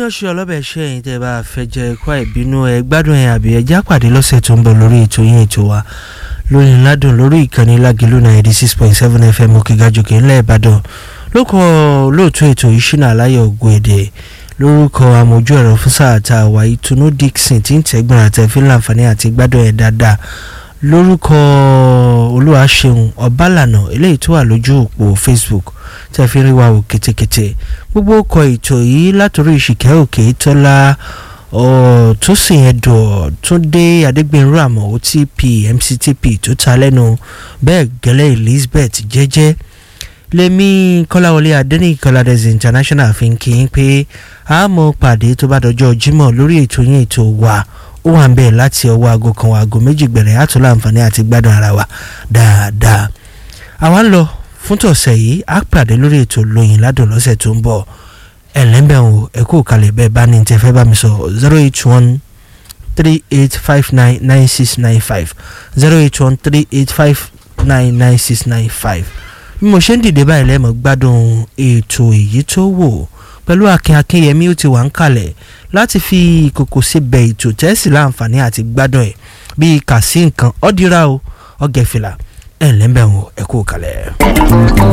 ọlọ́ṣẹ́ ọlọ́bẹ̀ ṣe ẹ̀yìn tẹ́ bá fẹ́ jẹ ẹ̀kọ́ ìbínú ẹ gbádùn ẹ̀ àbí ẹjẹ́ àpàdé lọ́sẹ̀ tó ń bọ̀ lórí ètò yín ètò wa lórí ńládùn lórí ìkànnì lágìlú ninety six point seven fm òkègájòkè ńlẹ̀ ìbàdàn lóko lóòtú ètò ìṣúná aláyọ̀ ògùn èdè lórúkọ amójú ẹ̀rọ fún sáà tá a wà ìtùnú dixon tí ń tẹ́gbọ̀n àtẹ̀fín láǹfààní àti gbádùn ẹ̀ dáadáa lórúkọ olúwaṣeun ọbálànà eléyìí tó wà lójú òpó facebook tẹ́ fi rí wa wò kétékété gbogbo ọkọ̀ ètò yìí látòrí ìṣìkẹ́ òkè tọ́lá tó sì yẹn dùn tó dé adégbènrú àmọ́ otp mctp tó ta lẹ́nu bẹ́ẹ̀ gẹ́lẹ́ elizabeth jẹ́jẹ́ lèmi kọ́láwọlé adẹ́nìkọ́ládẹ́sì international fi ń kí n pé a mọ̀ pàdé tó bá dọjọ́ jímọ̀ lórí ètò yín ètò wa ó wà ń bẹ̀ láti ọwọ́ aago kan aago méjì gbẹ̀rẹ̀ àtúntò àǹfààní àti gbádùn ara wa dáadáa àwa ń lọ fún tọ̀sẹ̀ yìí á pàdé lórí ètò lóyìn ládùn lọ́sẹ̀ tó ń bọ̀ ẹ̀lẹ́mbẹ̀wò ẹ̀kú kalẹ̀ bẹ́ẹ̀ bá ní tẹ́ fẹ́ bá mi sọ zero eight one three eight five nine nine six nine five zero eight one three eight five nine nine six nine five bí mo ṣe ń dìde báyìí lẹ́mọ̀ gbádùn ètò èyí tó wò pẹ̀lú akin akínyẹmí ó ti wà ń kalẹ̀ láti fi ìkòkò síbẹ̀ ètò tẹ́sí láǹfààní àti gbádùn ẹ̀ bíi kà sí nǹkan ọ́dírà o ọ̀gẹ̀fìlà ẹ̀ lẹ́mbẹ̀wò ẹ̀kú kalẹ̀.